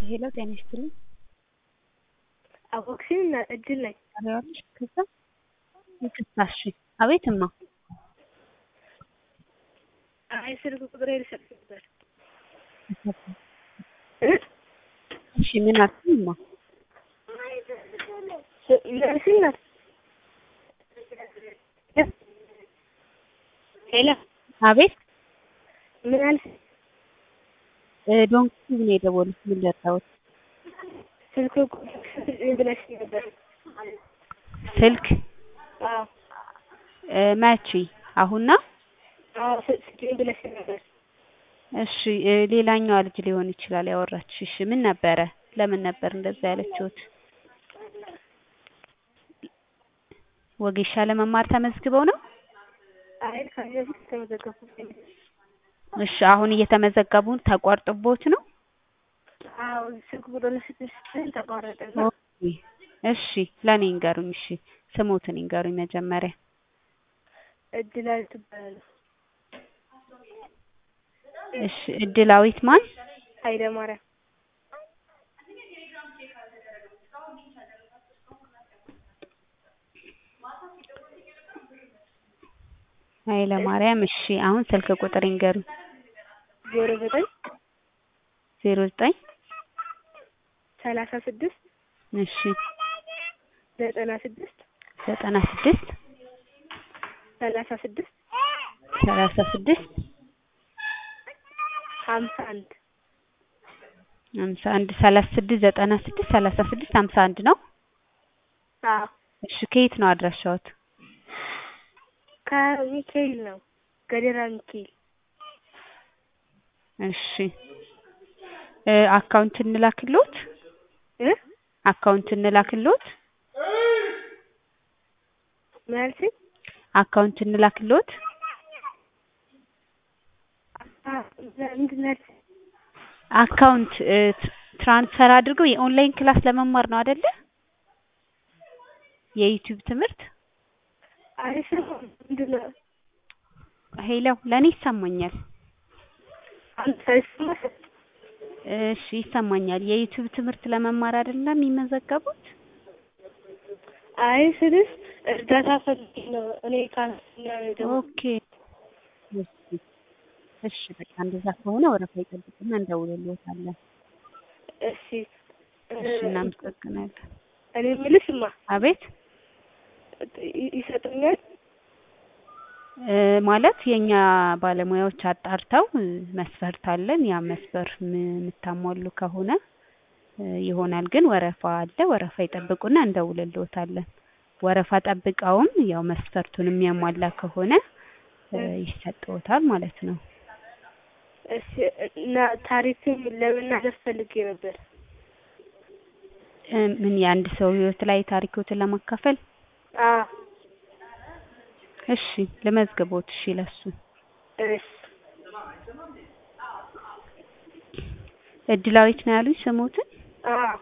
ሄሎ ጤና ይስጥልኝ። አወቅሽኝ እና እድል ነኝ። ታዲያለሽ ከዛ ይቅርታ እሺ። አቤት እማ። አይ ስልክ ቁጥሬ ልሰጥሽ ነበር። እሺ ምን አልሽኝ እማ? መልስኝ ናት። ሄሎ አቤት ምን አልሽ? ዶንኪ ነው የደወሉት። ምን ልርዳዎት? ስልክ ቁጥር ስጥኝ ብለሽኝ ነበር። ስልክ አዎ እ መቼ? አሁን ነው? አዎ ስጥኝ ብለሽኝ ነበር። እሺ እ ሌላኛዋ ልጅ ሊሆን ይችላል ያወራችሽ። እሺ ምን ነበረ? ለምን ነበር እንደዛ ያለችሁት? ወጌሻ ለመማር ተመዝግበው ነው? አይ ከዚህ በፊት ተመዘገብኩኝ። እሺ አሁን እየተመዘገቡ ተቋርጦቦት ነው? አዎ ስልክ ቁጥር ልስጥሽ ስትል ተቋረጠና ኦኬ እሺ ለኔ ይንገሩኝ። እሺ ስሞትን ይንገሩኝ መጀመሪያ። እድላዊት ትባላለች። እሺ እድላዊት ማን? ኃይለ ማርያም ኃይለ ማርያም እሺ አሁን ስልክ ቁጥር ይንገሩኝ። ዜሮ ዘጠኝ ዜሮ ዘጠኝ ሰላሳ ስድስት እሺ ዘጠና ስድስት ዘጠና ስድስት ሰላሳ ስድስት ሰላሳ ስድስት ሀምሳ አንድ ሀምሳ አንድ ሰላሳ ስድስት ዘጠና ስድስት ሰላሳ ስድስት ሀምሳ አንድ ነው። አዎ እሺ ከየት ነው አድራሻዎት? ከሚካኤል ነው ገደራ ሚካኤል እሺ እ አካውንት እንላክልዎት? እ አካውንት እንላክልዎት? ምን አልሽኝ? አካውንት እንላክልዎት? አ- ምንድን ነው ያልሽኝ? አካውንት እ ትራንስፈር አድርገው የኦንላይን ክላስ ለመማር ነው አይደለ? የዩቲዩብ ትምህርት አይሰማም። ምንድን ነው? ሄሎ ለኔ ይሰማኛል። አንድ ሳይሰማሽ? እሺ ይሰማኛል። የዩቲዩብ ትምህርት ለመማር አይደለም የሚመዘገቡት? አይ ስልሽ እርዳታ ፈልጌ ነው እኔ ካንስና ደግሞ ኦኬ እሺ እሺ በቃ እንደዛ ከሆነ ወረፋ ይጠብቅና እንደውልልዎታለን። እሺ እሺ እናመሰግናለን። እኔ የምልሽማ አቤት ይ- ይሰጡኛል? እ ማለት የኛ ባለሙያዎች አጣርተው እ መስፈርት አለን ያ መስፈር ም- የምታሟሉ ከሆነ እ ይሆናል። ግን ወረፋ አለ። ወረፋ ይጠብቁና እንደውልልዎታለን። ወረፋ ጠብቀውም ያው መስፈርቱን የሚያሟላ ከሆነ እ ይሰጥዎታል ማለት ነው። እሺ እና ታሪክም ለመናገር ፈልጌ ነበር። እ ምን የአንድ ሰው ህይወት ላይ ታሪክዎትን ለማካፈል? አዎ እሺ ልመዝግቦት። እሺ ለሱ እሺ እድላዊት ነው ያሉኝ ስሞትን? አዎ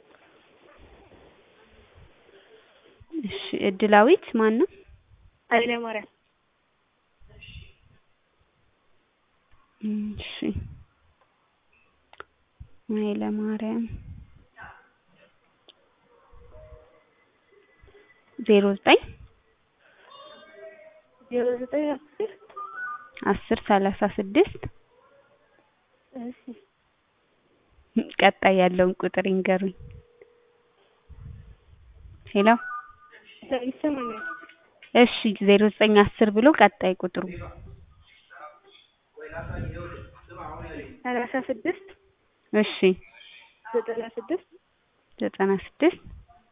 እሺ እድላዊት ማን ነው? ኃይለ ማርያም እሺ ኃይለ ማርያም ዜሮ ዘጠኝ ዜሮ ዘጠኝ አስር አስር ሰላሳ ስድስት እሺ ቀጣይ ያለውን ቁጥር ይንገሩኝ። ሄሎ ይሰማኛል። እሺ ዜሮ ዘጠኝ አስር ብሎ ቀጣይ ቁጥሩ ሰላሳ ስድስት እሺ ዘጠና ስድስት ዘጠና ስድስት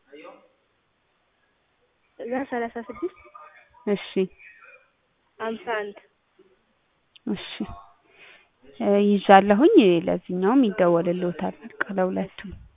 እዛ ሰላሳ ስድስት እሺ ሀምሳ አንድ እሺ እ ይዣለሁኝ ለዚህኛውም ይደወልልዎታል በቃ ለሁለቱም